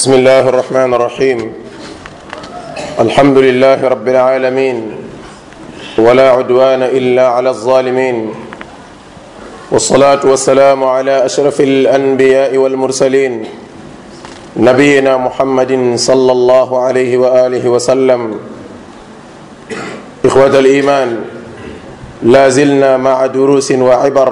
بسم الله الرحمن الرحيم الحمد لله رب العالمين ولا عدوان الا على الظالمين والصلاه والسلام على اشرف الانبياء والمرسلين نبينا محمد صلى الله عليه واله وسلم اخوه الايمان لا زلنا مع دروس وعبر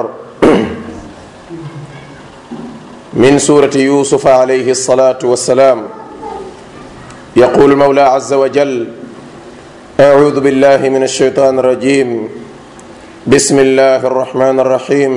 من سورة يوسف عليه الصلاة والسلام يقول المولى عز وجل أعوذ بالله من الشيطان الرجيم بسم الله الرحمن الرحيم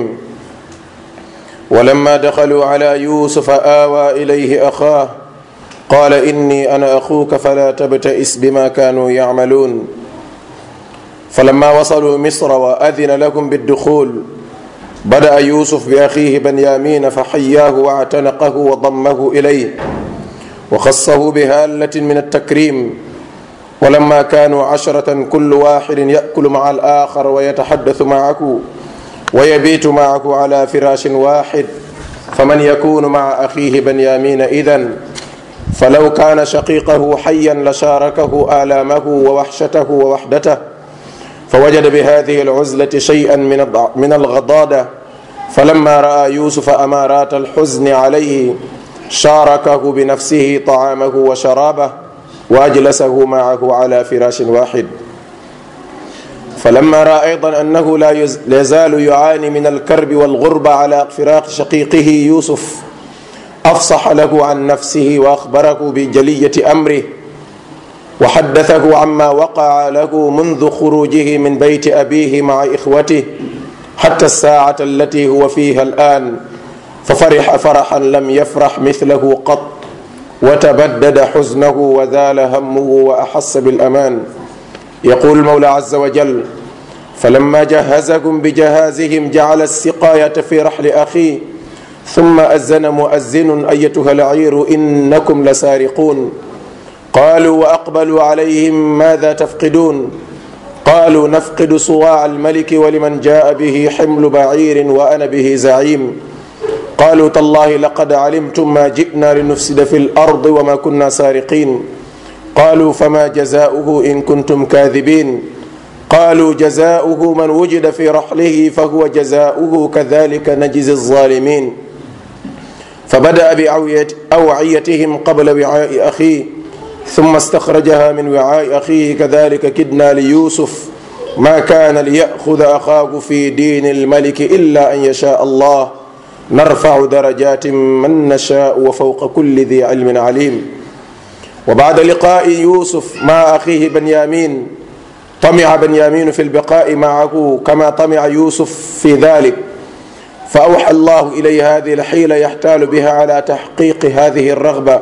ولما دخلوا على يوسف آوى إليه أخاه قال إني أنا أخوك فلا تبتئس بما كانوا يعملون فلما وصلوا مصر وأذن لهم بالدخول بدأ يوسف بأخيه بنيامين فحياه واعتنقه وضمه إليه وخصه بهالة من التكريم ولما كانوا عشرة كل واحد يأكل مع الآخر ويتحدث معه ويبيت معه على فراش واحد فمن يكون مع أخيه بنيامين إذن فلو كان شقيقه حيا لشاركه آلامه ووحشته ووحدته فوجد بهذه العزلة شيئا من من الغضاضة فلما رأى يوسف أمارات الحزن عليه شاركه بنفسه طعامه وشرابه وأجلسه معه على فراش واحد فلما رأى أيضا أنه لا يزال يعاني من الكرب والغربة على فراق شقيقه يوسف أفصح له عن نفسه وأخبره بجلية أمره وحدثه عما وقع له منذ خروجه من بيت أبيه مع إخوته حتى الساعة التي هو فيها الآن ففرح فرحا لم يفرح مثله قط وتبدد حزنه وزال همه وأحس بالأمان يقول المولى عز وجل فلما جهزهم بجهازهم جعل السقاية في رحل أخيه ثم أذن مؤذن أيتها العير إنكم لسارقون قالوا واقبلوا عليهم ماذا تفقدون قالوا نفقد صواع الملك ولمن جاء به حمل بعير وانا به زعيم قالوا تالله لقد علمتم ما جئنا لنفسد في الارض وما كنا سارقين قالوا فما جزاؤه ان كنتم كاذبين قالوا جزاؤه من وجد في رحله فهو جزاؤه كذلك نجزي الظالمين فبدا باوعيتهم قبل وعاء اخيه ثم استخرجها من وعاء أخيه كذلك كدنا ليوسف ما كان ليأخذ أخاه في دين الملك إلا أن يشاء الله نرفع درجات من نشاء وفوق كل ذي علم عليم وبعد لقاء يوسف مع أخيه بنيامين طمع بنيامين في البقاء معه كما طمع يوسف في ذلك فأوحى الله إليه هذه الحيلة يحتال بها على تحقيق هذه الرغبة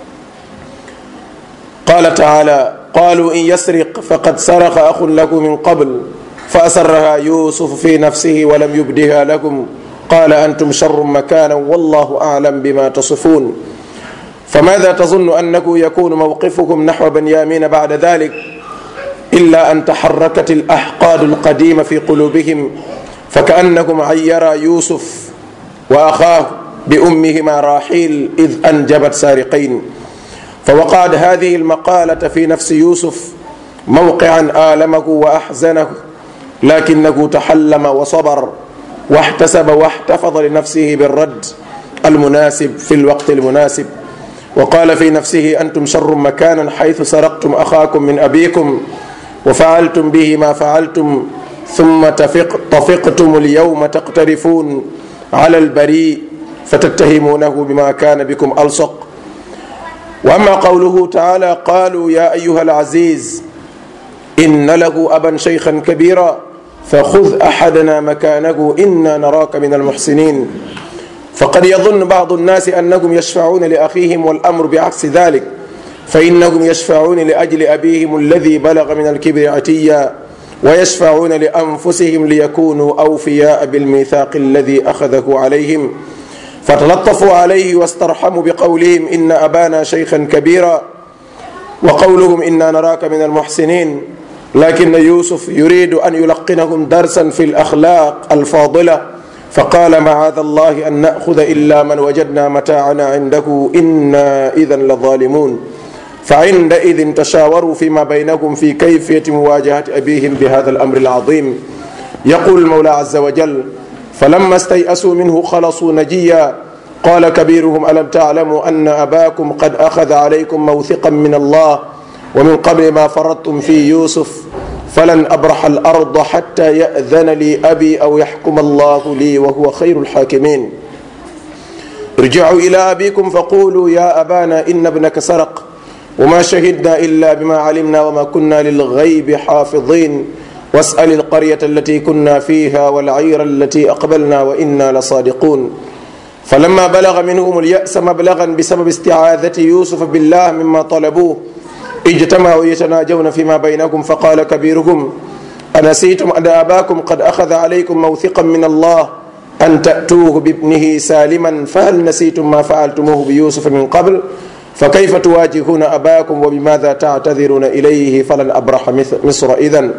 قال تعالى قالوا إن يسرق فقد سرق أخ له من قبل فأسرها يوسف في نفسه ولم يبدها لكم قال أنتم شر مكانا والله أعلم بما تصفون فماذا تظن أنه يكون موقفكم نحو بنيامين بعد ذلك إلا أن تحركت الأحقاد القديمة في قلوبهم فكأنكم عيرا يوسف وأخاه بأمهما راحيل إذ أنجبت سارقين فوقعت هذه المقالة في نفس يوسف موقعا آلمه وأحزنه لكنه تحلم وصبر واحتسب واحتفظ لنفسه بالرد المناسب في الوقت المناسب وقال في نفسه أنتم شر مكانا حيث سرقتم أخاكم من أبيكم وفعلتم به ما فعلتم ثم تفق طفقتم اليوم تقترفون على البريء فتتهمونه بما كان بكم ألصق واما قوله تعالى قالوا يا ايها العزيز ان له ابا شيخا كبيرا فخذ احدنا مكانه انا نراك من المحسنين فقد يظن بعض الناس انهم يشفعون لاخيهم والامر بعكس ذلك فانهم يشفعون لاجل ابيهم الذي بلغ من الكبر عتيا ويشفعون لانفسهم ليكونوا اوفياء بالميثاق الذي اخذه عليهم فتلطفوا عليه واسترحموا بقولهم إن أبانا شيخا كبيرا وقولهم إنا نراك من المحسنين لكن يوسف يريد أن يلقنهم درسا في الأخلاق الفاضلة فقال معاذ الله أن نأخذ إلا من وجدنا متاعنا عنده إنا إذا لظالمون فعندئذ تشاوروا فيما بينكم في كيفية مواجهة أبيهم بهذا الأمر العظيم يقول المولى عز وجل فلما استيأسوا منه خلصوا نجيا قال كبيرهم ألم تعلموا أن أباكم قد أخذ عليكم موثقا من الله ومن قبل ما فرضتم في يوسف فلن أبرح الأرض حتى يأذن لي أبي أو يحكم الله لي وهو خير الحاكمين ارجعوا إلى أبيكم فقولوا يا أبانا إن ابنك سرق وما شهدنا إلا بما علمنا وما كنا للغيب حافظين واسأل القرية التي كنا فيها والعير التي أقبلنا وإنا لصادقون فلما بلغ منهم اليأس مبلغا بسبب استعاذة يوسف بالله مما طلبوه اجتمعوا يتناجون فيما بينكم فقال كبيرهم أنسيتم أن أباكم قد أخذ عليكم موثقا من الله أن تأتوه بابنه سالما فهل نسيتم ما فعلتموه بيوسف من قبل فكيف تواجهون أباكم وبماذا تعتذرون إليه فلن أبرح مصر إذن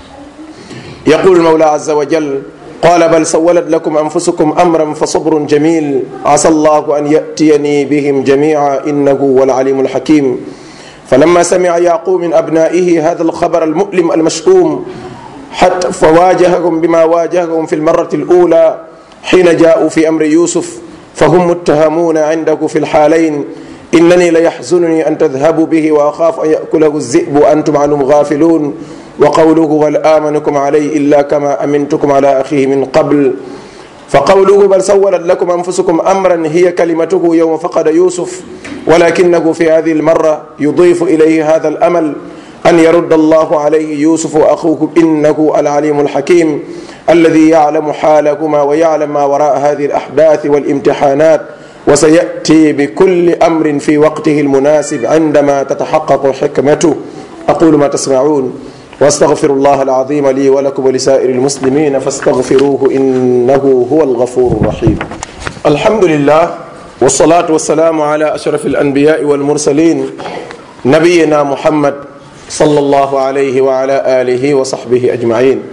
يقول المولى عز وجل قال بل سولت لكم أنفسكم أمرا فصبر جميل عسى الله أن يأتيني بهم جميعا إنه هو العليم الحكيم فلما سمع يعقوب من أبنائه هذا الخبر المؤلم المشؤوم حتى فواجههم بما واجههم في المرة الأولى حين جاءوا في أمر يوسف فهم متهمون عنده في الحالين إنني ليحزنني أن تذهبوا به وأخاف أن يأكله الذئب وأنتم عنه غافلون وقوله هل آمنكم عليه إلا كما أمنتكم على أخيه من قبل فقوله بل سولت لكم أنفسكم أمرا هي كلمته يوم فقد يوسف ولكنه في هذه المرة يضيف إليه هذا الأمل أن يرد الله عليه يوسف وأخوه إنه العليم الحكيم الذي يعلم حالكما ويعلم ما وراء هذه الأحداث والامتحانات وسيأتي بكل أمر في وقته المناسب عندما تتحقق حكمته أقول ما تسمعون واستغفر الله العظيم لي ولكم ولسائر المسلمين فاستغفروه انه هو الغفور الرحيم. الحمد لله والصلاه والسلام على اشرف الانبياء والمرسلين نبينا محمد صلى الله عليه وعلى اله وصحبه اجمعين.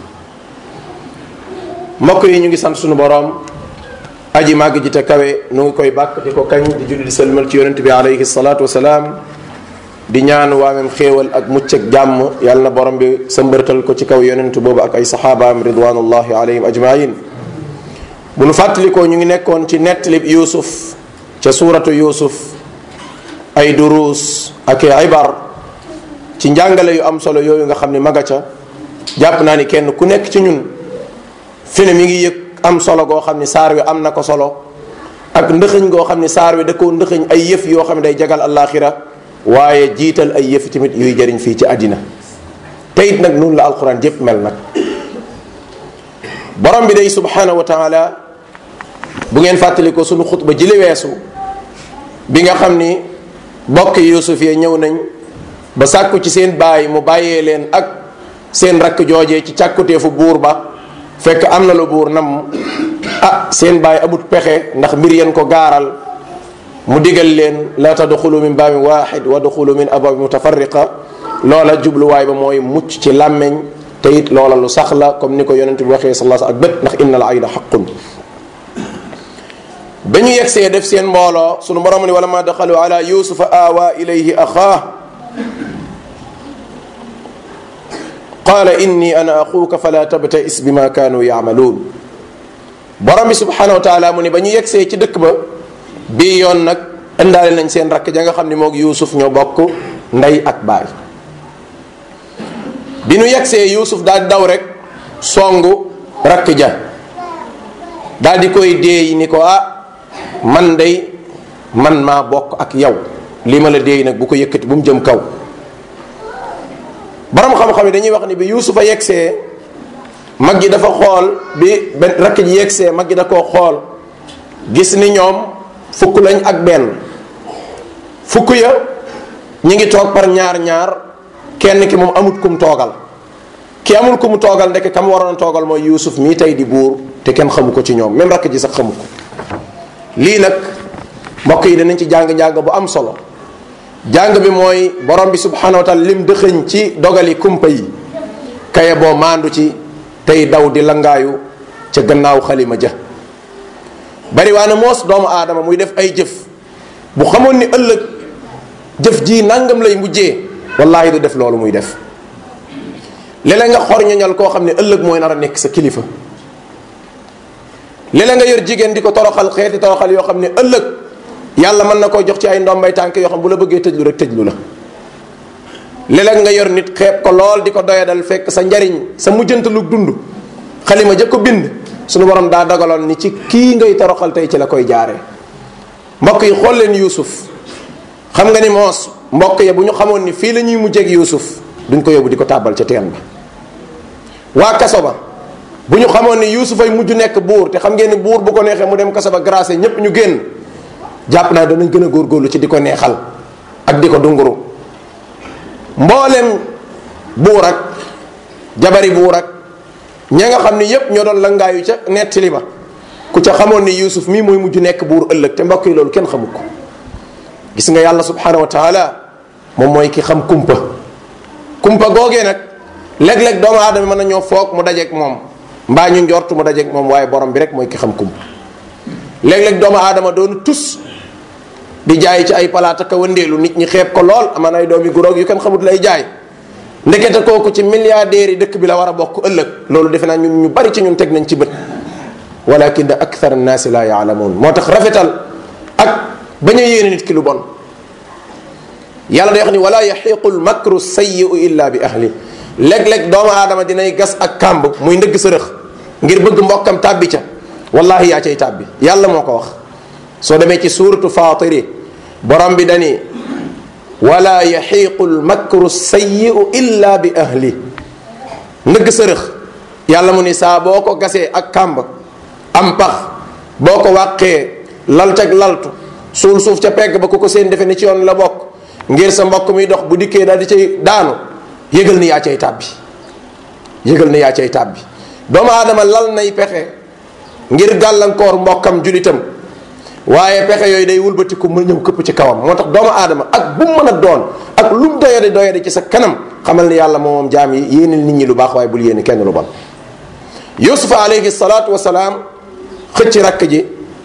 mbokk yi ñu ngi sant sunu boroom aji màgg ji te kawe nu ngi koy bàkk di ko kañ di julli di sëlmal ci yonent bi alayhi salaatu wasalaam di ñaan waamem xéewal ak mucc ak jàmm yàlla na borom bi sa mbërtal ko ci kaw yonent boobu ak ay saxaabaam ridwanullahi alayhim ajmain bu nu fàttalikoo ñu ngi nekkoon ci nettalib yuusuf ca suuratu yuusuf ay duruus ak ibar ci njàngale yu am solo yooyu nga xam ne maga ca jàpp naa ni kenn ku nekk ci ñun fi ne mi ngi yëg am solo goo xam ni saar wi am na ko solo ak ndëxëñ goo xam ni saar wi da koo ndëxëñ ay yëf yoo xam ne day jagal allaaxira waaye jiital ay yëfi tamit yuy jëriñ fii ci àddina te it nag noonu la alquran jëpp mel nag borom bi day subhanahu wa taala bu ngeen fàttali ko sunu xutba jili weesu bi nga xam ni bokk yusuf yee ñëw nañ ba sàkku ci seen baay mu bàyyee leen ak seen rakk joojee ci càkkuteefu buur ba fekk am na lu buur nam ah seen baay amut pexe ndax mbir yeen ko gaaral mu digal leen la tadxulu min baabin waaxid wa duxulu min abwaabi mutafarriqa loola jubluwaay ba mooy mucc ci làmmeñ te it loola lu sax la comme ni ko yonent bi waxee sallallahu ak bët ndax inna al ayna xaqun ba ñu yegsee def seen mbooloo sunu borom ni wala ma daxalu ala yusufa awa ilayhi axaa qaala inni ana axuuka fala tabtais bima kaanu yaamaluun borom bi subhanahu wa taala mu ni ba ñu yegsee ci dëkk ba bii yoon nag indaale nañ seen rakk ja nga xam ne moog yuusuf ñoo bokk ndey ak baay bi nu yegsee yuusuf daal di daw rek songu rakk ja daal di koy déey ni ko ah man day man maa bokk ak yow li ma la déey nag bu ko yëkkati bu mu jëm kaw borom xam-xam yi dañuy wax ni bi yuusuf a yegsee mag ji dafa xool bi benn rakk ji yegsee mag ji da koo xool gis ni ñoom fukk lañ ak benn fukk ya ñi ngi toog par ñaar ñaar kenn ki moom amut kum toogal ki amul ku mu toogal ndek kam waroon a toogal mooy yuusuf mii tey di buur te kenn xamu ko ci ñoom même rakk ji sax xamu ko lii nag mbokk yi danañ ci jàng-jàng bu am solo jàng bi mooy borom bi subhanahu wa taala lim dëxëñ ci dogali kumpa yi kaye boo maandu ci tey daw di langaayu ca gannaaw xalima ja bari waa na moos doomu aadama muy def ay jëf bu xamoon ni ëllëg jëf ji nangam lay mujjee wallahi du def loolu muy def léeg nga xor ñoñal koo xam ne ëllëg mooy nar a nekk sa kilifa léeg nga yor jigéen di ko toroxal xeeti toroxal yoo xam ne ëllëg yàlla mën na koo jox ci ay ndombay tànk yoo xam bu la bëggee tëjlu rek tëjlu la léeg nga yor nit xeeb ko lool di ko doyadal fekk sa njariñ sa mujjantalu dund xalima ja ko bind suñu borom daa dogaloon ni ci kii ngay toroxal tey ci la koy jaaree mbokk yi xool leen yuusuf xam nga ni moos mbokk ya bu ñu xamoon ni fii la ñuy mujjeeg yuusuf duñ ko yóbbu di ko tàbbal ca teen ba waa kaso ba bu ñu xamoon ni yuusuf ay mujj nekk buur te xam ngeen ni buur bu ko neexee mu dem kaso ba grâce ñépp ñu génn jàpp naa danañ gën a góorgóorlu ci di ko neexal ak di ko dunguru mboolem buur ak jabari buur ak ña nga xam ni yépp ñoo doon langaayu ca nettali ba ku ca xamoon ni yuusuf mii mooy mujj nekk buur ëllëg te mbokk yi loolu kenn xamu ko gis nga yàlla subhanahu wa taala moom mooy ki xam kumpa kumpa googee nag léeg-léeg doomu aadama mën na ñoo foog mu dajeeg moom mbaa ñu njort mu dajeeg moom waaye borom bi rek mooy ki xam kumpa léeg-léeg doomu aadama doon tus di jaay ci ay palaata ka wëndeelu nit ñi xeeb ko lool amaan ay doomi guroog yu kenn xamut lay jaay ndekete kooku ci milliardaires yi dëkk bi la war a bokk ëllëg loolu defe naa ñun ñu bari ci ñun teg nañ ci bët walakin da akthar annaasi la yaalamuun moo tax rafetal ak bañ a yéene nit ki lu bon yàlla day wax ni wala yaxiqu lmakru sayiu illa bi ahli léeg-léeg doomu aadama dinay gas ak kàmb muy ndëgg sërëx ngir bëgg mbokkam tàbbi ca wallahi yaa cay tàbbi yàlla moo ko wax soo demee ci suuratu fatiri borom bi dani wala yaxiqu lmakru sayiu illa bi ahli ndëgg sërëx yàlla mu ni saa boo ko gasee ak kàmb am pax boo ko wàqee lal cag laltu suul suuf ca pegg ba ku ko seen defe ni ci yoon la bokk ngir sa mbokk muy dox bu dikkee daal di cay daanu yëgal ni yaa cay tàbbi yëgal ni yaa cay tàbbi doomu aadama lal nay pexe ngir gàllankoor mbokkam julitam waaye pexe yooyu day wulbatiku mu ñëw këpp ci kawam moo tax doomu aadama ak bu mu mën a doon ak lu mu doyade doyade ci sa kanam xamal ni yàlla moom jaam yi yéene nit ñi lu baax waaye bul yéene kenn lu bon yusufa alayhi salaatu wasalaam xëcc rakk ji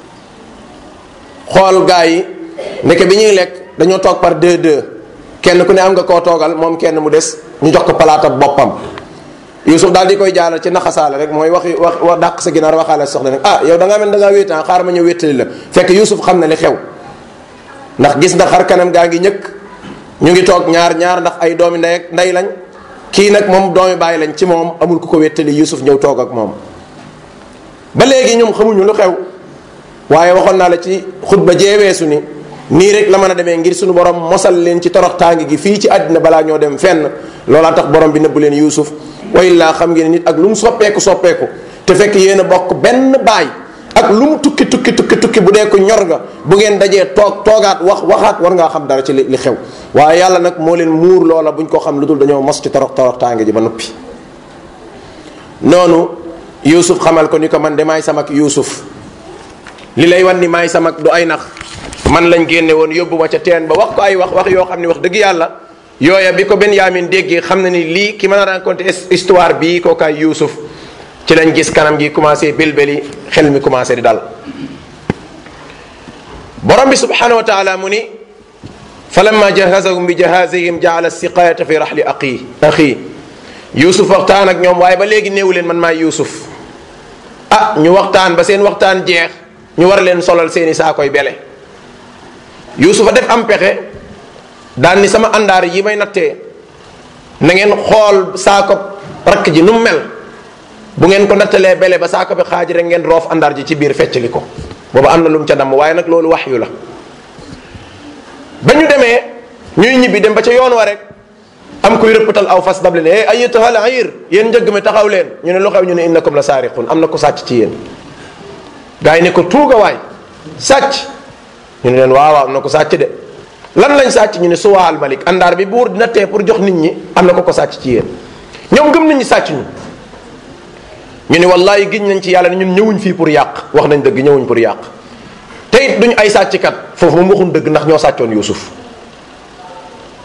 xool gaa yi ndeke bi ñuy lekk dañoo toog par deux deux kenn ku ne am nga koo toogal moom kenn mu des ñu jox ko palaatab boppam Yusuf daal di koy jaalal ci naxasaale rek mooy waxi wax wax dàq sa ginaar waxaale soxla nag ah yow da ngaa mel da ngaa wéetaan xaar ma ñëw wéttali la fekk Yusuf xam na li xew ndax gis na xar kanam gaa ngi ñëkk ñu ngi toog ñaar ñaar ndax ay doomi ndey ak ndey lañ kii nag moom doomi bàyyi lañ ci moom amul ku ko wéttali Yusuf ñëw toog ak moom ba léegi ñoom xamuñu lu xew waaye waxoon naa la ci xutba jeeweesu ni nii rek la mën a demee ngir suñu borom mosal leen ci torox tàngi gi fii ci àddina balaa ñoo dem fenn loolaa tax borom bi nëbbu leen Yuusuf wa illaa xam ngeen nit ak lu mu soppeeku soppeeku te fekk yéen a bokk benn baay ak lu mu tukki tukki tukki tukki bu dee ko ñor nga bu ngeen dajee toog toogaat wax waxaat war ngaa xam dara ci li xew waaye yàlla nag moo leen muur loola buñ ko xam lu dul dañoo mos ci torox torox tàngi ji ba noppi noonu Yuusuf xamal ko ni ko man de maay samak Yuusuf li lay wan ni maay samak du ay nax man lañ génne woon yóbbu ma ca teen ba wax ko ay wax wax yoo xam ne wax dëgg yàlla yooya bi ko Benyamin déggee xam na ni lii ki mën a raconter histoire bii kookaay Yuusuf ci lañ gis kanam gi commencé bilbeli xel mi commencé di dal borom bi subhanahu wa taala mu ni falamma jahazahum bi jahazihim jaala siqayata fi rahli aqi axi Yuusuf waxtaan ak ñoom waaye ba léegi néewu leen man maay Yuusuf ah ñu waxtaan ba seen waxtaan jeex ñu war leen solal seeni saakoy bele yuusufa def am pexe daan ni sama àndaar yi may nattee na ngeen xool saako rakk ji nu mu mel bu ngeen ko nattalee bele ba saako bi xaaj rek ngeen roof àndaar ji ci biir feccali ko booba am na lu mu ca damm waaye nag loolu wax yu la ba ñu demee ñuy ñibbi dem ba ca yoon wa rek am kuy rëppatal aw fas dab leen eh ayyatuhal ayir yéen njëgg mi taxaw leen ñu ne lu xew ñu ne innakum la saariqun am na ko sàcc ci yéen gaa yi ne ko tuuga waay sàcc ñu ne leen waaw waaw am na ko sàcc de lan lañ sàcc ñu ne suwaal malik àndaar bi buur dina tee pour jox nit ñi am na ko ko sàcc ci yéen ñoom gëm nañ ñi sàcc ñu ñu ne wallahi giñ nañ ci yàlla ne ñun ñëwuñ fii pour yàq wax nañ dëgg ñëwuñ pour yàq te it duñ ay sàcckat foofu moom waxuñ dëgg ndax ñoo sàccoon Yuusuf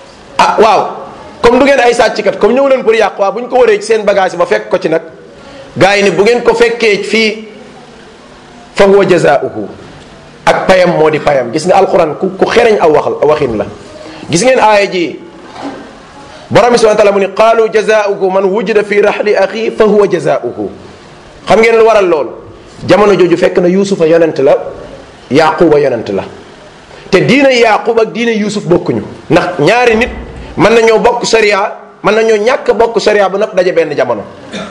ah waaw comme du ngeen ay sàcckat comme ñëw leen pour yàq waaw bu ñu ko waree ci seen bagage ba fekk ko ci nag gaa yi ni bu ngeen ko fekkee fii fa huwa jazaauhu ak payam moo di payam gis nga alquran ku ku xereñ aw wax waxin la gis ngeen aaya ji borom bi subhana taala mu ni qaalu jazaauhu man wujida fi raxli axi fa huwa jazaauhu xam ngeen lu waral loolu jamono jooju fekk na yuusufa yonent la yaquba yonent la te diine yaqub ak diine yuusuf bokkuñu ndax ñaari nit mën nañoo bokk sharia mën nañoo ñàkk bokk sharia bu nag daje benn jamono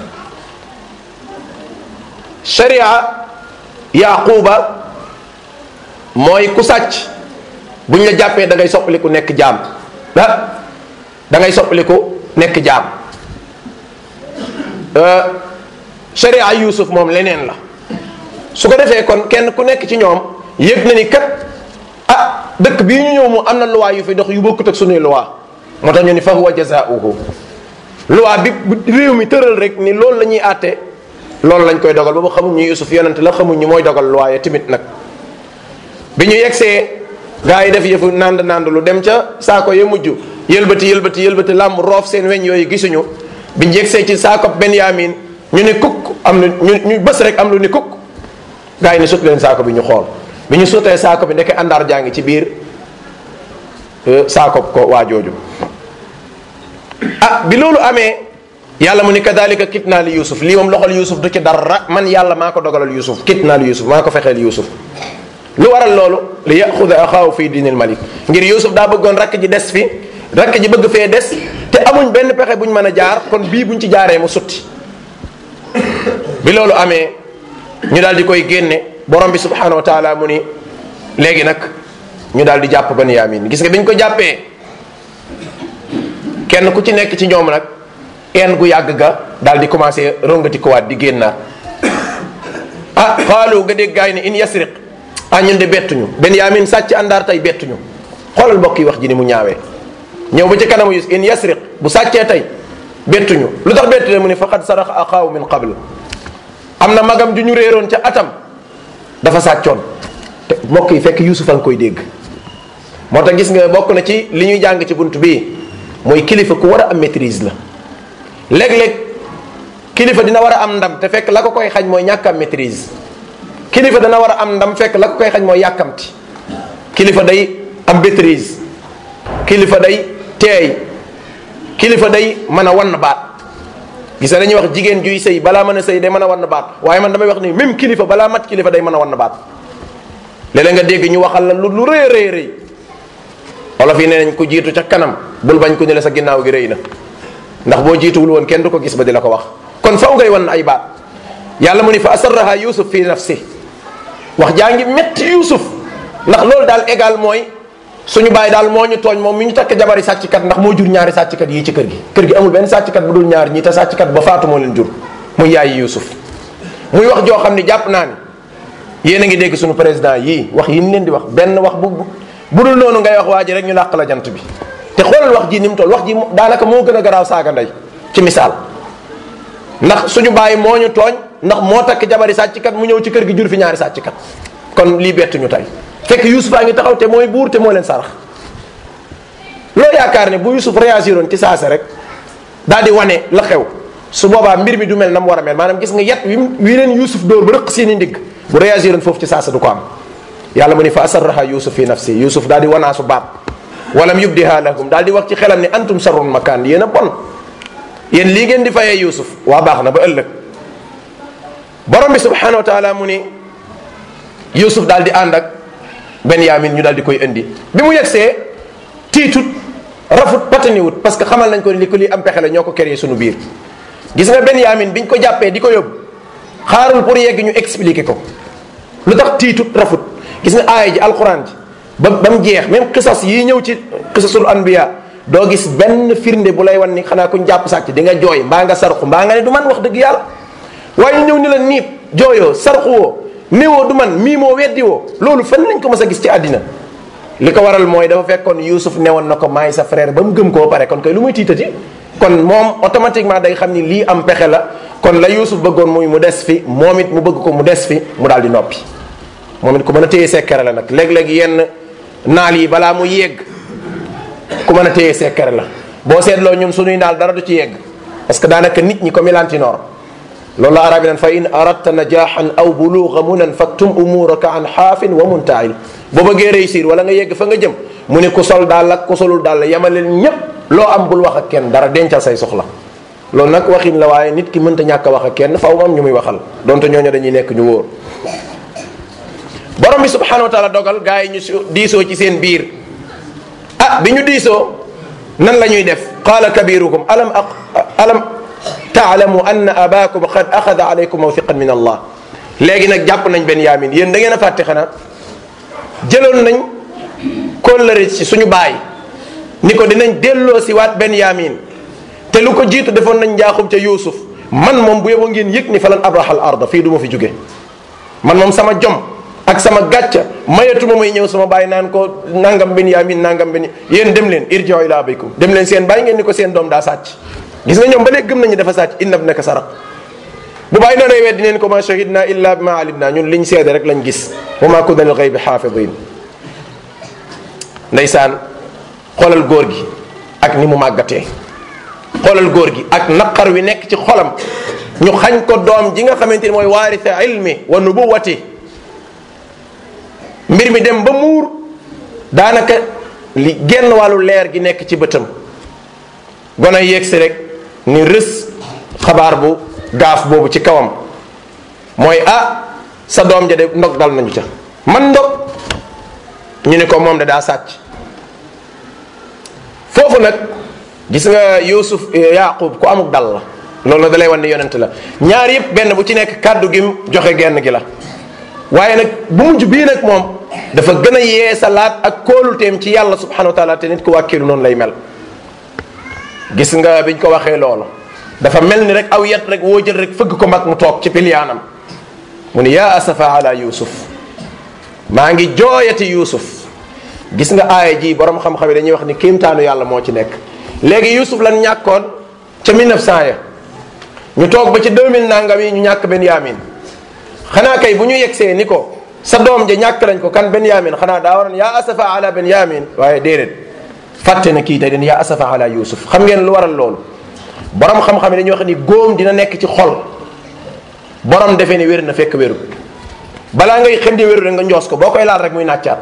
sharia yaquba mooy ku sàcc buñ la jàppee da ngay soppaliku nekk jaam ah da ngay soppaliku nekk jaam sharia yusuf moom leneen la su ko defee kon kenn ku nekk ci ñoom yëg na ni kat ah dëkk bii ñu ñëw mu am na loi yu fi dox yu bokkut ak sunuy loi moo tax ñu ni fa huwa jazaauhu loi bi réew mi tëral rek ni loolu la ñuy àtte loolu lañ koy dogal ba ba xamuñ ñu yusuf yonent la xamuñ ñu mooy dogal loi ya tamit nag bi ñu yegsee gaa yi def yëfu nand nand lu dem ca saako ya mujj yëlbati yëlbati yëlbati làmb roof seen weñ yooyu gisuñu bi ñu yegsee ci saako benyamin ñu ne kukk am lu ñu ñu bës rek am lu ni kukk gaa yi ne sut leen saako bi ñu xool bi ñu sutee saako bi ndeke àndaar jaa ngi ci biir saako ko waa jooju ah bi loolu amee yàlla mu ni kadalika kit naa li yusuf lii moom loxol yusuf du ci dara man yàlla maa ko dogalal yusuf kit naa li yusuf maa ko fexeel yusuf lu waral loolu li yaxuda axaahu fi diinil malik ngir yusuf daa bëggoon rakk ji des fi rakk ji bëgg fee des te amuñ benn pexe buñ mën a jaar kon bii buñ ci jaaree mu sutti bi loolu amee ñu daal di koy génne borom bi subhanahu wa taala mu ni léegi nag ñu daal di jàpp Banyamin gis nga biñ ko jàppee kenn ku ci nekk ci ñoom nag een gu yàgg ga daal di commencé rongati ko waat di génnaat ah xaalu nga dégg gaay ni in yasriq ah ñun de bettuñu Benyamin sàcc àndaar tey bettuñu xoolal mbokk yi wax ji ni mu ñaawee ñëw ba ci kanamu yus in yasriq bu sàccee tey bettuñu lu tax bettu mu ne faqad saraxa axaahu min qabl am na magam ju ñu réeroon ca atam dafa sàccoon te mbokk yi fekk Yuusuf a ngi koy dégg moo tax gis nga bokk na ci li ñuy jàng ci bunt bii mooy kilifa ku war a am maîtrise la léeg-léeg kilifa dina war a am ndam te fekk la ko koy xañ mooy ñàkk am maîtrise kilifa dana war a am ndam fekk la ko koy xañ mooy yàkkamti kilifa day am maîtrise kilifa day teey kilifa day mën a wann baat gis nga dañuy wax jigéen juy sëy balaa mën a sëy day mën a wann baat waaye man damay wax ni même kilifa balaa mat kilifa day mën a wann baat léeg-léeg nga dégg ñu waxal la lu lu rëy rëy rëy olof yi nee nañ ko jiitu ca kanam bul bañ ko ne la sa ginnaaw gi rëy na ndax boo jiituwul woon kenn du ko gis ba di la ko wax kon faw ngay wan ay baat yàlla mu ni fa asarraha yusuf fi nafsi wax jaa ngi metti yusuf ndax loolu daal égal mooy suñu bàyyi daal moo ñu tooñ moom mi ñu takk jabari sàcckat ndax moo jur ñaari sàcckat yii ci kër gi kër gi amul benn sàcckat bu dul ñaar ñii te sàcckat ba faatu moo leen jur muy yaay yusuf muy wax joo xam ni jàpp naa ni yéen a ngi dégg suñu président yii wax yi ñu leen di wax benn wax bu bu dul noonu ngay wax waa ji rek ñu làq la jant bi te xoolal wax ji ni mu toll wax ji daanaka moo gën a garaaw saaga ndey ci misaal ndax suñu bàyyi moo ñu tooñ ndax moo takk jabari sàcckat mu ñëw ci kër gi jur fi ñaari sàcckat kon lii bettuñu tey fekk Youssouf a ngi taxaw te mooy buur te moo leen sarax loo yaakaar ne bu Youssouf réagiroon ci saasa rek daal di wane la xew su boobaa mbir mi du mel na mu war a mel maanaam gis nga yet wi wi leen Youssouf dóor ba rëq seeni ndigg bu réagiroon foofu ci saasa du ko am yàlla mu ni fa asarraha Youssouf fi nafsi Youssouf daal di wanaasu baat walam yubdiha lahum daal di wax ci xelam ni antum sarrun makaan yéen a bon yéen lii ngeen di fayee Youssouf waa baax na ba ëllëg borom bi subhanahu wa taala mu ni Youssouf daal di ànd ak Benyamin ñu daal di koy indi bi mu yegsee tiitut rafut pataniwut parce que xamal nañ ko ni li ko lii am pexe la ñoo ko créé suñu biir gis nga Benyamin biñ ko jàppee di ko yóbbu xaarul pour yegg ñu expliquer ko lu tax tiitut rafut gis nga aaya ji alquran ji ba ba mu jeex même xisas yi ñëw ci xisasul anbiya doo gis benn firnde bu lay wan ni xanaa kuñ jàpp sàcc di nga jooy mbaa nga sarxu mbaa nga ne du man wax dëgg yàlla waaye ñëw ni la niib jooyoo sarxu woo néewoo du man mii moo weddi woo loolu fan lañ ko mës a gis ci àddina li ko waral mooy dafa fekkoon Youssouf newoon na ko maay sa frère ba mu gëm koo pare kon kay lu muy tiitati kon moom automatiquement day xam ni lii am pexe la kon la Youssouf bëggoon muy mu des fi moom it mu bëgg ko mu des fi mu daal di noppi moom it ku mën a téye sekkere la nag léeg-léeg yenn naal yi balaa mu yegg ku mën a téye sekkere la boo seetloo ñun suñuy naal dara du ci yegg parce que daanaka nit ñi comme lantinoor loolu la arab yi naan fa in aradta najaxan aw buluga munan faktum umuraka an xaafin wa muntail boo bëggee réussir wala nga yegg fa nga jëm mu ne ku sol daal ak ku solul daal yemaleen ñépp loo am bul wax ak kenn dara dencal say soxla loolu nag waxin la waaye nit ki mënta ñàkk a wax ak kenn faw moom ñu muy waxal donte ñooñu dañuy nekk ñu wóor borom bi subhanahu wa taala dogal gaa yi ñu diisoo ci seen biir ah bi ñu diisoo nan la ñuy def qaala kabirukum alam a alam taalamu anna abakum qad axada alaykum mawthiqan min allah léegi nag jàpp nañ benn yaamin yéen da ngeen a fàtte xanaa jëloon nañ kóllëre ci suñu baay ni ko dinañ delloo si waat benn yaamin te lu ko jiitu defoon nañ njaaxum ca yuusuf man moom bu yeboo ngeen yëg ni falan abrahal arda fii du ma fi jóge man moom sama jom ak sama gàcca mayatuma may ñëw sama baay naan ko nangam bin yaamin nangam bin yéen dem leen irji'u ila abikum dem leen seen baay ngeen ni ko seen doom daa sàcc gis nga ñoom ba léegi gëm nañu dafa sàcc inna ibnaka saraq bu bàyyi na day weddi neen ko ma shahidna illa bima alimna ñun liñ seede rek lañ gis wa ma kunna lil ghaybi xaafidin ndeysaan xoolal góor gi ak ni mu màggatee xoolal góor gi ak naqar wi nekk ci xolam ñu xañ ko doom ji nga xamante ni mooy waaritha ilmi wa nubuwati mbir mi dem ba muur daanaka li genn wàllu leer gi nekk ci bëtam gone yegg si rek ni rës xabaar bu gaaf boobu ci kawam mooy ah sa doom ja de ndog dal nañu ca man ndog ñu ne ko moom de daa sàcc foofu nag gis nga yusuf yaqub ku amuk dal la loolu nag dalay wan ne yonent la ñaar yëpp benn bu ci nekk kàddu gi joxe genn gi la waaye nag bu mujj bii nag moom dafa gën a yeesalaat ak kóoluteem ci yàlla subhanahu wa taala te nit ku wàkkilu noonu lay mel gis nga biñ ko waxee loolu dafa mel ni rek aw yet rek woo jël rek fëgg ko mag mu toog ci pilyaanam mu ni yaa asafa ala yusuf maa ngi jooyati yusuf gis nga aaya ji borom xam-xam yi dañuy wax ni kéemtaanu yàlla moo ci nekk léegi yusuf lan ñàkkoon ca 1900 ya ñu toog ba ci 2000 nangam yi ñu ñàkk benyamin xanaa kay bu ñu yegsee ni ko sa doom ja ñàkk nañ ko kan benyamin xanaa daa waroon yaa asafa ala benyamin waaye déedéet fàtte na kii tey den yaa asafa ala yusuf xam ngeen lu waral loolu borom xam-xam yi dañuy wax ni góom dina nekk ci xol borom defee ni wér na fekk wéru balaa ngay xëndi wéru rek nga njoos ko boo koy laal rek muy nàccaat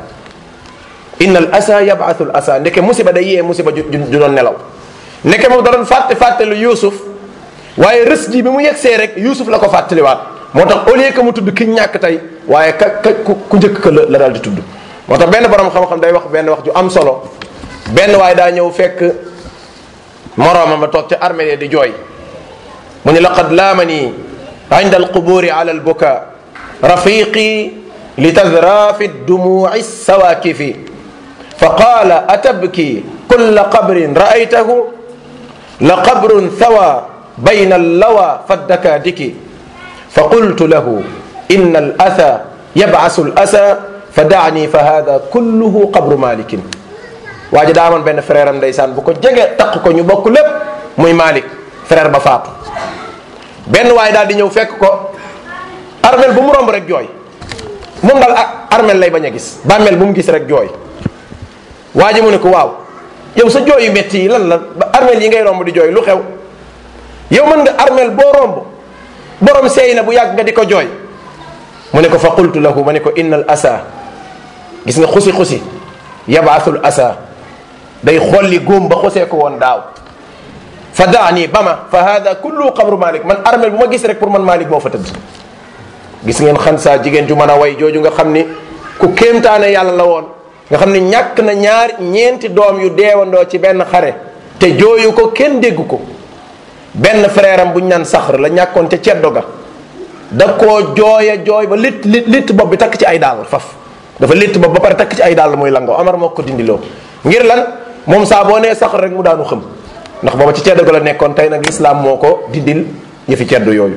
inna al asa yabathu al asa ndeke musiba day yee musiba ju ju doon nelaw ndeke moom da doon fàtte fàttelu yusuf waaye rës ji bi mu yegsee rek yusuf la ko fàttaliwaat moo tax au lieu que mu tudd ki ñàkk tey waaye ka ka ku njëkk ka la la daal di tudd moo tax benn borom xam-xam day wax benn wax ju am solo benn waaye daa ñëw fekk moroomam ba toog ca armée di jooy mu ni laqad laamani inda alquburi ala albuka rafiqi litadra fi dumuci sawakifi fa qala atabki kulla qabrin ra'aytahu la qabrun thawa bayna allawa faddakadiki fa qultu lahu inna alatha yabcasu alasa fa dacni fa hada kulluhu qabru malikin waa ji daa amoon benn frère am ndeysaan bu ko jege taq ko ñu bokk lépp muy Malik frère ba faatu benn waaye daal di ñëw fekk ko armel bu mu romb rek jooy moom daal armel lay bañ a gis bàmmeel bu mu gis rek jooy waa ji mu ne ko waaw yow sa jooy yu metti yi lan la armel yi ngay romb di jooy lu xew yow mën nga armel boo romb borom seey na bu yàgg nga di ko jooy mu ne ko fa qultu lahu ma ne ko innal asa gis nga xusi xusi yabaasul asa day xolli góom ba xosee ko woon daaw fa daani ba ma fa hada kullu qabru malik man armel bu ma gis rek pour man malik moo fa tëdd gis ngeen xan saa jigéen ju mën a way jooju nga xam ni ku kéemtaane yàlla la woon nga xam ni ñàkk na ñaar ñeenti doom yu deewandoo ci benn xare te jooyu ko kenn dégg ko benn frère am bu ñu naan saxr la ñàkkoon ca ceddo ga da koo jooya jooy ba lit lit lit bopp bi takk ci ay daal faf dafa létt bopp ba pare takk ci ay dàll muy langoo Omar moo ko dindiloo ngir lan moom saa boo nee sax rek mu daanu xëm ndax booba ci ceddo ga la nekkoon tey nag lislaam moo ko dindil yëfi ceddo yooyu.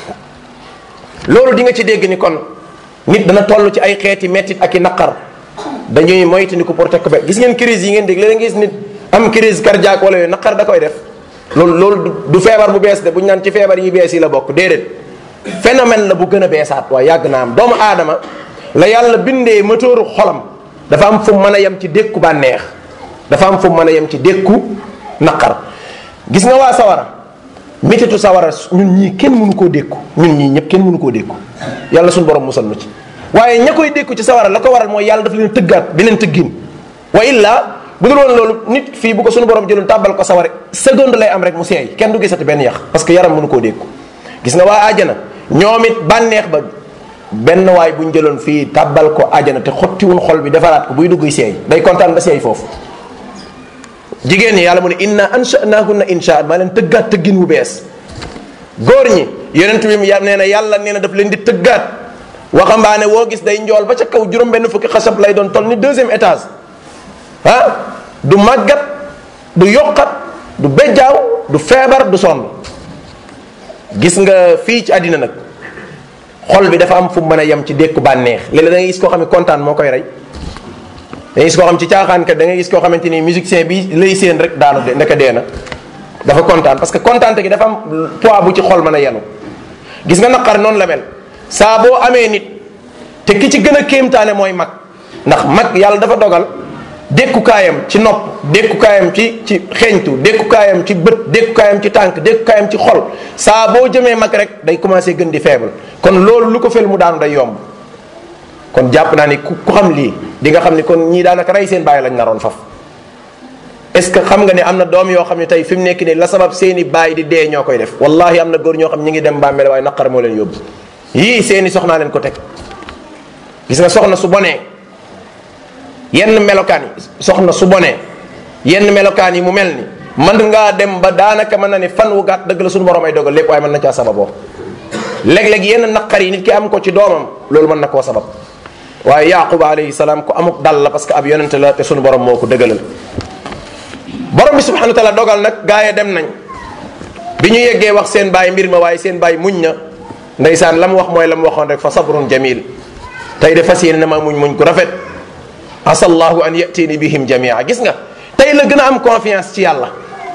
loolu di nga ci dégg ni kon nit dana toll ci ay xeeti mettit ak i naqar dañuy moytandiku pour tekk ba gis ngeen crise yi ngeen dégg léeg gis nit am crise cardiaque wala yooyu naqar da koy def loolu loolu du feebar bu bees de bu ñu naan ci feebar yi bees yi la bokk déedéet phénomène la bu gën a beesaat waaye yàgg naa am doomu aadama. la yàlla bindee moteuru xolam dafa am fu mën a yem ci dékku bànneex dafa am fu mën a yem ci dékku naqar gis nga waa sawara métitu sawara ñun ñii kenn mënu koo dékku ñun ñii ñëpp kenn mënu koo dékku yàlla suñu borom musal nu ci waaye ña koy dékku ci sawara la ko waral mooy yàlla daf leen tëggaat beneen tëggin wa illa bu dul woon loolu nit fii bu ko suñu borom jëloon tàbbal ko sawara seconde lay am rek mu seey kenn du gisati benn yax parce que yaram mënu koo dékku gis nga waa àjjana ñoom it bànneex ba benn waay bu ñu jëloon fii tàbbal ko àjjana te xottiwun xol bi defaraat ko buy dugg seey day kontaan ba seey foofu jigéen ñi yàlla mu ne inna ansha'nahunna insha maa leen tëggaat tëggin wu bees góor ñi yonent bi nee na yàlla nee na daf leen di tëggaat waxambaane woo gis day njool ba ca kaw juróom benn fukki xasab lay doon toll ni deuxième étage ah du màggat du yokkat du bejjaaw du feebar du sonn gis nga fii ci àddina nag xol bi dafa am fu mu mën a yem ci dékku bànneex léeg-léeg da ngay gis koo xam ne kontaan moo koy rey da ngay gis koo xam ci caaxaankat da ngay gis koo xamante ni musicien bi lay séen rek daanu de ndeka dee na dafa kontaan parce que kontaante gi dafa am poids bu ci xol mën a yenu gis nga naqar noonu la mel saa boo amee nit te ki ci gën a kéemtaane mooy mag ndax mag yàlla dafa dogal dékkukaayam ci nopp dékkukaayam ci ci xeeñtu dékkukaayam ci bët dékkukaayam ci tànk dékkukaayam ci xol saa boo jëmee mag rek day commencé gën di faible kon loolu lu ko fel mu daanu day yomb kon jàpp naa ni ku xam lii di nga xam ni kon ñii daanaka rey seen bàyyi lañ naroon faf est ce que xam nga ne am na doom yoo xam ne tey fi mu nekk nii la sabab seeni bàyyi di dee ñoo koy def wallahi am na góor ñoo xam ñi ngi dem bàmmeel waaye naqar moo leen yóbbu yii seeni soxnaa leen ko teg gis nga soxna su bonee yenn melokaan yi soxna su bonee yenn melokaan yi mu mel ni man ngaa dem ba daanaka mën na ne fan wu gàtt dëgg la suñu borom ay dogal lépp waaye mën na caa sababoo léeg-léeg yenn naqar yi nit ki am ko ci doomam loolu mën na koo sabab waaye yaquba alayhi salaam ku amuk dal la parce que ab yonente la te suñu borom moo ko dëggalal borom bi subhanahu wa taala dogal nag gaa yi dem nañ bi ñu yeggee wax seen baay mbir ma waaye seen baay muñ na ndeysaan la mu wax mooy la mu waxoon rek fa sabrun jamil tey de fas yéene na ma muñ muñ ku rafet asallahu an yatini bihim jamia gis nga tey la gën a am confiance ci yàlla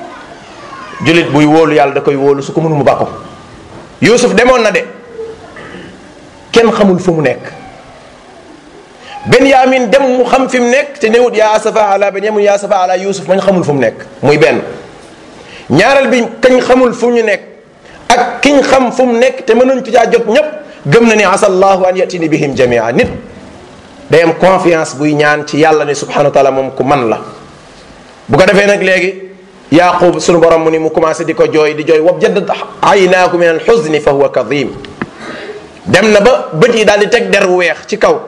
julit buy wóolu yàlla da koy wóolu su ko mënu mu bàkko yusuf demoon na de kenn xamul fu mu nekk benyamin dem mu xam fi mu nekk te newut yaa asafa ala benyamin yaa asafa ala yusuf mañ xamul fu mu nekk muy benn ñaareel bi kañ xamul fu ñu nekk ak kiñ xam fu mu nekk te mënuñ ci caa jot ñépp gëm na ni asallahu an yatini bihim jamia nit day am confiance buy ñaan ci yàlla ne subhanahu wa taala moom ku man la bu ko defee nag léegi yaqub sunu borom mu ni mu commencé di ko jooy di jooy wab jaddat aynaaku min al xuzni fa huwa kadim dem na ba bët yi daal di teg der wu weex ci kaw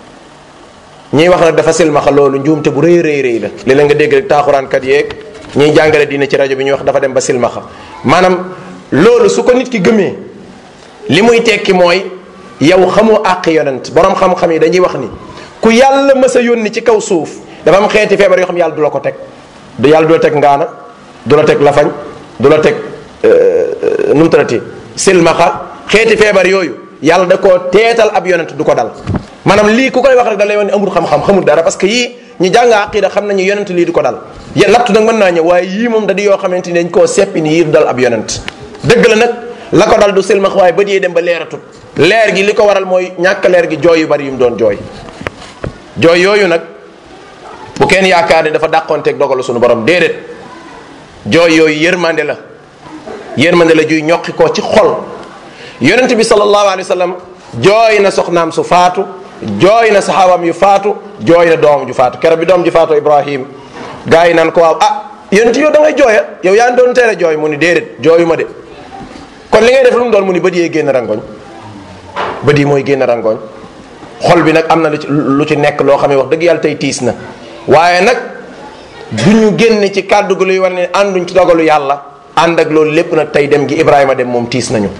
ñiy wax nag dafa silmaxa loolu njuumte bu rëy rëy rëy la léeg-léeg nga dégg rek taaxuraankat yeeg ñiy jàngale dina ci rajo bi ñuy wax dafa dem ba silmaxa maanaam loolu su ko nit ki gëmee li muy tekki mooy yow xamoo àq yonent borom xam-xam yi dañuy wax ni ku yàlla mës a yónni ci kaw suuf dafa am xeeti feebar yoo xam yàlla du la ko teg du yàlla du la teg ngaana du la teg lafañ du la teg nu mu tërati silmaxa xeeti feebar yooyu yàlla da koo teetal ab yonent du ko dal maanaam lii ku koy wax rek da lay wax ni amul xam-xam xamul dara parce que yii ñu jàng aqida xam nañu yonent lii du ko dal ya lattu nag mën naa ñëw waaye yii moom da di yoo xamante ni dañ koo seppi ni yii du dal ab yonent dëgg la nag la ko dal du silmax waaye bët yee dem ba leeratut leer gi li ko waral mooy ñàkk leer gi jooy yu bari yu mu doon jooy jooy yooyu nag bu kenn yaakaar ne dafa dàqoonteeg dogalu suñu borom déedéet jooy yooyu yërmande la yërmande la juy ñoqi ko ci xol yonent bi sallallahu alayhi wa sallam jooy na soxnaam su faatu jooy na saxaabam yu faatu jooy na doom ju faatu keroog bi doom ju faatu ibrahim gars yi naan ko waaw ah yonent yow da ngay jooya yow yaa ngi doon tere jooy mu ni déedéet jooyu ma de kon li ngay def lu mu doon mu ni bët yee génn rangoñ bët yi mooy génn rangoñ xol bi nag am na lu ci lu ci nekk loo xam ne wax dëgg yàlla tey tiis na waaye nag du ñu génne ci kàddu gi luy war ne ànduñ ci dogalu yàlla ànd ak loolu lépp nag tey dem gi Ibrahima dem moom tiis nañu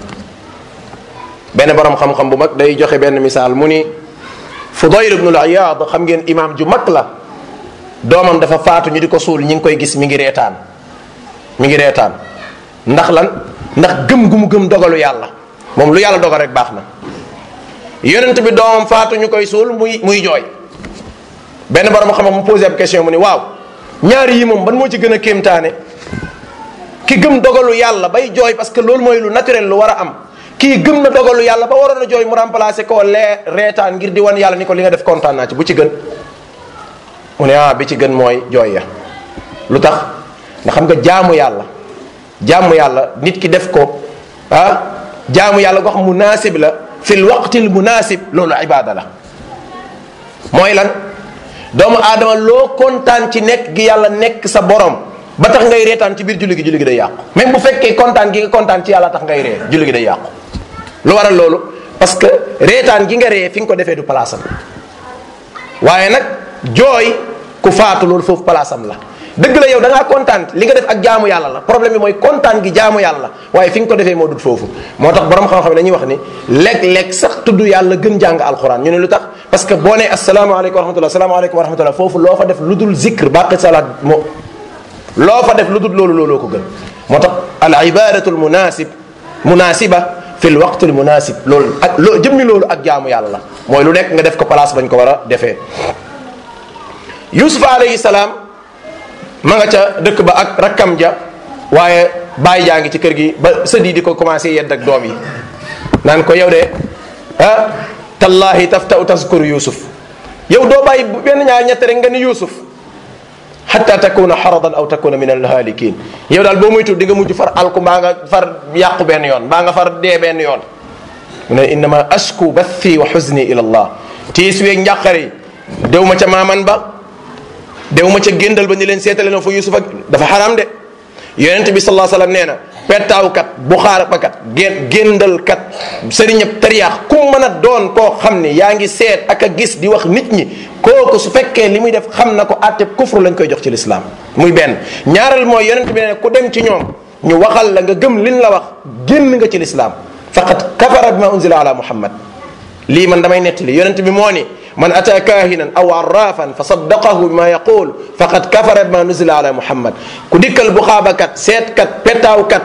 benn borom xam-xam bu mag day joxe benn misaal mu ni Fudayl ibnul Iyaad xam ngeen imaam ju mag la doomam dafa faatu ñu di ko suul ñi ngi koy gis mi ngi reetaan mi ngi reetaan ndax lan ndax gëm gu mu gëm dogalu yàlla moom lu yàlla dogal rek baax na yonent bi doomam faatu ñu koy suul muy muy jooy benn borom xam-xam mu posé ab question mu ni waaw ñaari yi moom ban moo ci gën a kéemtaane ki gëm dogalu yàlla bay jooy parce que loolu mooy lu naturel lu war a am kii gëm na dogalu yàlla ba waroon a jooy mu remplacé koo lee reetaan ngir di wan yàlla ni ko li nga def kontaan naa ci bu ci gën mu ne ah bi ci gën mooy jooy ya lu tax nga xam nga jaamu yàlla jaamu yàlla nit ki def ko ah jaamu yàlla goo xam munaasib la fil waqtil munaasib loolu ibaada la mooy lan doomu aadama loo kontaan ci nekk gi yàlla nekk sa borom ba tax ngay reetaan ci biir julli gi julli gi day yàqu même bu fekkee kontaan gi nga kontaan ci yàlla tax ngay ree julli gi day yàqu lu waral loolu parce que reetaan gi nga ree fi nga ko defee du palaasam waaye nag jooy ku faatu loolu foofu palaasam la dëgg la yow da ngaa kontaan li nga def ak jaamu yàlla la problème bi mooy kontaan gi jaamu yàlla waaye fi nga ko defee moo dut foofu moo tax borom xam-xam dañuy wax ni léeg-léeg sax tudd yàlla gën jàng alxuraan ñu ne lu tax parce que boo nee asalaamaaleykum wa rahmatullah asalaamaaleykum wa rahmatullah foofu loo fa def lu dul zikr baqi salaat moo loo fa def lu dul loolu looloo ko gën moo tax al ibadatu al munasib munasiba fi l waqt al munasib loolu ak loo jëmmi loolu ak jaamu yàlla la mooy lu nekk nga def ko place bañ ko war a defee yusuf alayhi salaam ma nga ca dëkk ba ak rakkam ja waaye bàyyi jaa ngi ci kër gi ba sët yi di ko commencé yedd ak doom yi naan ko yow de ah tallahi taftau taskuru yusuf yow doo bàyyi benn ñaar ñett rek nga ni yusuf xatta takuna xaradan aw takuna min alhaalikin yow daal boo moytu di nga mujj far alku mbaa nga far yàqu benn yoon mbaa nga far dee benn yoon mu ne innama ashku bathi wa xuzni ila allah tiis weeg njàqari dew ma ca maaman ba dew ma ca géndal ba ni leen seetale na fa yusuf ak dafa xaram de yonent bi sallallahu alayhi wasallam nee na pettaawkat buxaarapakat gén géndalkat sëriñab tariyaax ku mën a doon koo xam ni yaa ngi seet ak a gis di wax nit ñi kooku su fekkee li muy def xam na ko àtte kufru lañ koy jox ci lislaam muy benn ñaareel mooy yonent bi nee na ku dem ci ñoom ñu waxal la nga gëm liñ la wax génn nga ci lislaam faqad kafara bima unzila ala muhammad lii man damay nettali yonent bi moo ni man ata kahinan aw arrafan fa saddaqahu bima yaqul faqad kafara bima nuzila ala muhammad ku dikkal bu xaabakat seetkat petaawkat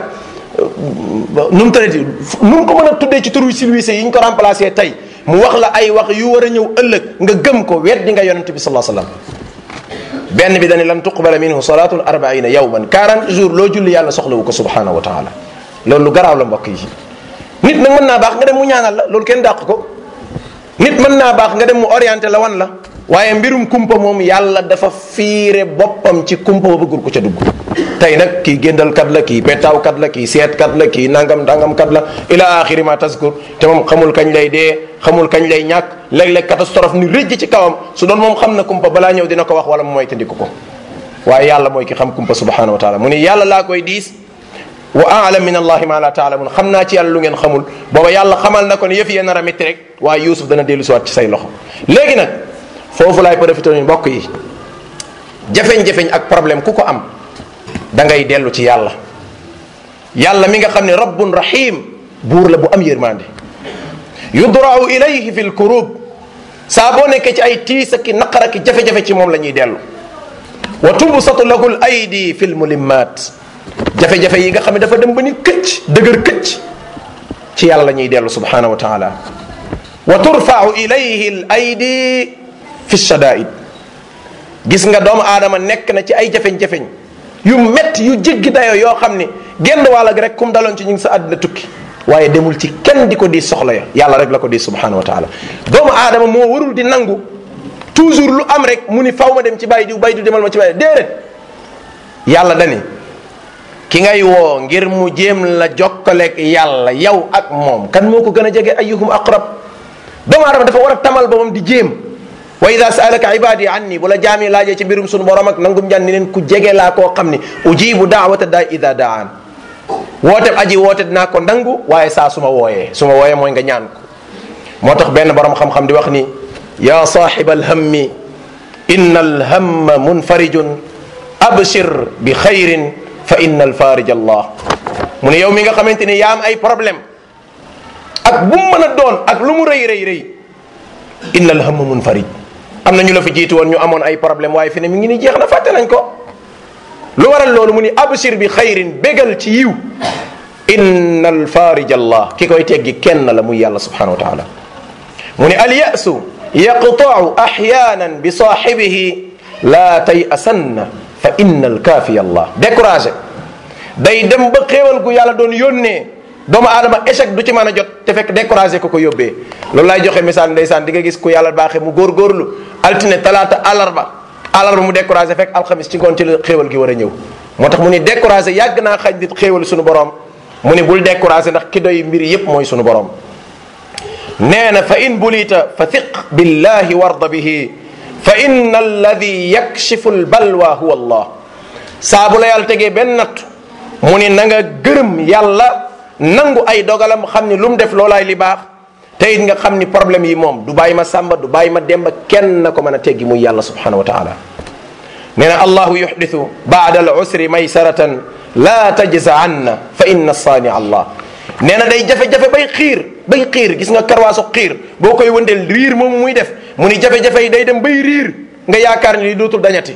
nu mu tëddee nu mu ko mën a tuddee ci turu silwise yi ñu ko remplacé tey mu wax la ay wax yu war a ñëw ëllëg nga gëm ko weddi nga yonent bi sallallahu alayhi wasallam benn bi dañu lan tuqbala minhu salatun arbaina yawman 40 jours loo julli yàlla soxlawu ko subhanahu wa taala loolu lu garaaw la mbokk yi nit nag mën naa baax nga dem mu ñaanal la loolu kenn dàq ko nit mën naa baax nga dem mu orienté la wan la waaye mbirum kumpa moom yàlla dafa fiire boppam ci kumpa ba bëggul ko ca dugg tey nag kii géndalkat la kii pettaawkat la kii seetkat la kii nangam dangamkat la ila axiri ma taskur te moom xamul kañ lay dee xamul kañ lay ñàkk léeg-léeg catastrophe ni rëjj ci kawam su doon moom xam na kumpa balaa ñëw dina ko wax wala mu mooy tandiku ko waaye yàlla mooy ki xam kumpa subhanahu wa taala mu ni yàlla laa koy diis wa aalam min allahi ma la taalamun xam naa ci yàlla lu ngeen xamul booba yàlla xamal na ko ne yëf yee nar a métti rek waaye Yuusuf dana dellu siwaat ci say loxo léegi nag foofu laay profité ni mbokk yi jafeñ-jafeñ ak problème ku ko am da ngay dellu ci yàlla yàlla mi nga xam ne rabbun rahim buur la bu am yërmande yudrau ilayhi fi lkurub saa boo nekkee ci ay tiis ak naqar ak jafe-jafe ci moom la ñuy dellu wa tubsatu lahu l aydi fi lmulimmat jafe-jafe yi nga xam ne dafa dem ba ni këcc dëgër këcc ci yàlla la ñuy dellu subhanahu wa taala wa turfau ilayhi l aydi fi shadaid gis nga doomu aadama nekk na ci ay jafeñ-jafeñ yu métti yu jéggi dayoo yoo xam ni genn wàll gi rek kum daloon ci ñu ngi sa àddina tukki waaye demul ci kenn di ko di soxla ya yàlla rek la ko di subhanahu wa taala doomu aadama moo warul di nangu toujours lu am rek mu ni faw ma dem ci bàyyi diw bàyyi diw demal ma ci bàyyi déedéet yàlla dani ki ngay woo ngir mu jéem la jokkaleeg yàlla yow ak moom kan moo ko gën a jege ayyuhum aqrab doomu aadama dafa war a tamal boppam di jéem wa ida saalaka ibadi anni bu la jaami laajee ci mbirum sunu borom ak nangum jan ni leen ku jege laa koo xam ni ujibu daawata daa ida daan woote aji woote dinaa ko nangu waaye saa su ma wooyee su ma wooyee mooy nga ñaan ko moo tax benn borom xam-xam di wax ni ya saaxiba alhammi inna alhamma munfarijun abshir bi xayrin fa inna alfarij allah mu ne yow mi nga xamante ni yaa am ay problème ak bu mu mën a doon ak lu mu rëy rëy rëy inna alhamma munfarij am na ñu la fi jiitu woon ñu amoon ay problème waaye fi ne mi ngi ni jeex na fàtte nañ ko lu waral loolu mu ni abshir bi xayrin bégal ci yiw inna alfarij allah ki koy teggi kenn la muy yàlla subhanahu wa taala mu ni alyasu yaqtau axyanan bi saaxibihi laa tayasanna fa inna alkaafiya allah découragé day dem ba xéewal gu yàlla doon yónnee doomu aadama échec du ci mën a jot te fekk découragé ko ko yóbbee loolu laay joxe misaal ndeysaan di nga gis ku yàlla baaxee mu góorgóorlu altine talaata àllarba àllarba mu découragé fekk alxamis ci ngoon ci la xéewal gi war a ñëw moo tax mu ni découragé yàgg naa xañ nit xéewal suñu borom mu ni bul découragé ndax ki doy mbir yépp mooy suñu borom nee na fa in bulita fa thiq billahi warda bihi fa inna alladi yakshifu lbalwa huwa allah saa bu la yàlla tegee benn natt mu ni na nga gërëm yàlla nangu ay dogalam xam ni lu mu def loolaay li baax te it nga xam ni problème yi moom du bàyyi ma sàmba du bàyyi ma demba kenn na ko mën a teggi muy yàlla subhanahu wa taala nee na allahu yuxditu baada al usri maysaratan la tajza anna fa inna saani allah nee na day jafe-jafe bay xiir bay xiir gis nga karwaasu xiir boo koy wëndeel riir moomu muy def mu ni jafe-jafe yi day dem bay riir nga yaakaar ni li dootul dañati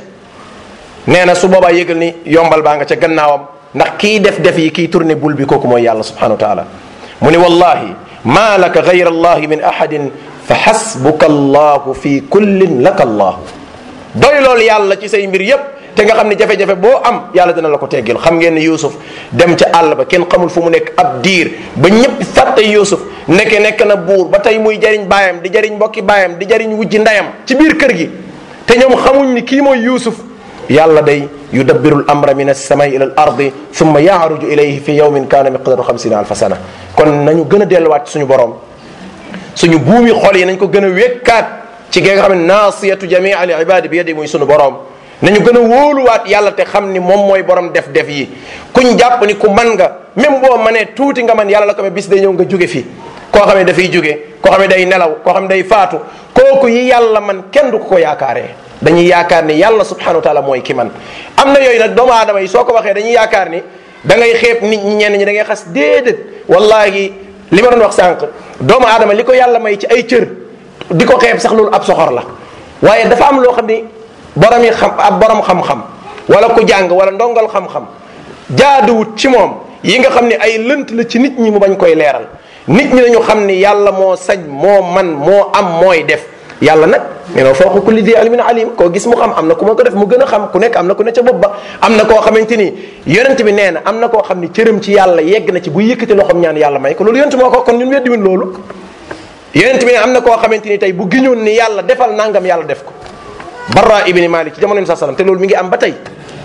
nee na su boobaa yëgal ni yombal baa nga ca gannaawam ndax kii def def yi kii tourné bul bi kooku mooy yàlla subhanahu wa taala mu ni wallahi ma laka gayra allahi min ahadin fa xasbuka allahu fi kullin laka allah doy loolu yàlla ci say mbir yépp te nga xam ne jafe-jafe boo am yàlla dina la ko teggil xam ngeen ne Yuusuf dem ca àll ba kenn xamul fu mu nekk ab diir ba ñëpp fàtte Yuusuf nekke nekk na buur ba tey muy jariñ baayam di jariñ mbokki baayam di jariñ wujji ndeyam ci biir kër gi te ñoom xamuñ ni kii mooy Yuusuf yàlla day yudabbiru l amra min alsamai ila al ardi thumma yaaruju ilayhi fi yawmin kaana miqdaru xamsina alfa sana kon nañu gën a delluwaat suñu borom suñu buumi xol yi nañ ko gën a wékkaat ci gi nga xam ne naasiyatu jamii al ibadi bi yadi muy suñu borom nañu gën a wóoluwaat yàlla te xam ni moom mooy borom def def yi kuñ jàpp ni ku man nga même boo manee tuuti nga man yàlla la ko bis day ñëw nga jóge fi koo xam ne dafay jóge koo xam ne day nelaw koo xam ne day faatu kooku yi yàlla man kenn du ko ko yaakaaree dañuy yaakaar ni yàlla subhanahu wa taala mooy ki man am na yooyu nag doomu aadama yi soo ko waxee dañuy yaakaar ni da ngay xeeb nit ñi ñenn ñi da ngay xas déedéet wallahi li ma doon wax sànq doomu aadama li ko yàlla may ci ay cër di ko xeeb sax loolu ab soxor la waaye dafa am loo xam ni borom yi xam ab borom xam-xam wala ku jàng wala ndongal xam-xam jaaduwut ci moom yi nga xam ne ay lënt la ci nit ñi mu bañ koy leeral nit ñi nañu xam ni yàlla moo sañ moo man moo am mooy def yàlla nag nee na foofu kulli di alimin alim koo gis mu xam am na ku ma ko def mu gën a xam ku nekk am na ku ne ca bopp ba am na koo xamante ni yonent bi nee na am na koo xam ni cëram ci yàlla yegg na ci bu yëkkati loxoom ñaan yàlla may ko loolu yonent moo ko kon ñun weddi wuñ loolu yonent bi ne am na koo xamante ni tey bu giñoon ni yàlla defal nangam yàlla def ko barra ibni malik ci jamono bi saa sallam te loolu mi ngi am ba tey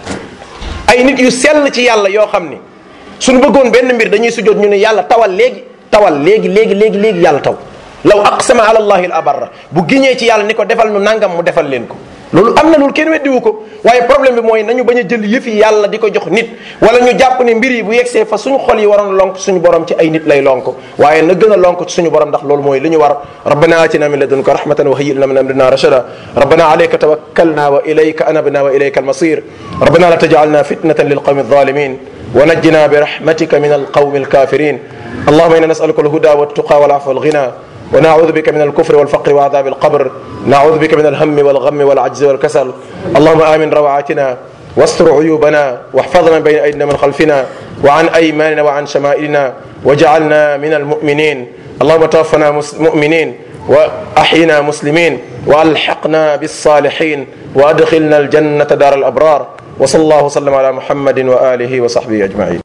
ay nit yu sell ci yàlla yoo xam ni suñu bëggoon benn mbir dañuy sujjoot ñu ne yàlla tawal léegi tawal léegi léegi léegi léegi yàlla taw law aqsama ala allahi al abarra bu giñee ci yàlla ni ko defal nu nangam mu defal leen ko loolu am na loolu kenn weddiwu ko waaye problème bi mooy nañu bañ a jël yëf yi yàlla di ko jox nit wala ñu jàpp ne mbir yi bu yegsee fa suñu xol yi waroon lonk suñu borom ci ay nit lay lonk waaye na gën a lonk ci suñu borom ndax loolu mooy li ñu war rabbana atina min ladunka rahmatan wa hayyi lana min amrina rashada rabbana alayka tawakkalna wa ilayka anabna wa ilayka almasir rabbana la taj'alna fitnatan lilqawmi الظالمين ونجنا برحمتك من القوم الكافرين اللهم انا نسالك الهدى والتقى والعفو والغنى ونعوذ بك من الكفر والفقر وعذاب القبر نعوذ بك من الهم والغم والعجز والكسل اللهم آمن روعاتنا واستر عيوبنا واحفظنا بين أيدينا من خلفنا وعن أيماننا وعن شمائلنا وجعلنا من المؤمنين اللهم توفنا مؤمنين وأحينا مسلمين وألحقنا بالصالحين وأدخلنا الجنة دار الأبرار وصلى الله وسلم على محمد وآله وصحبه أجمعين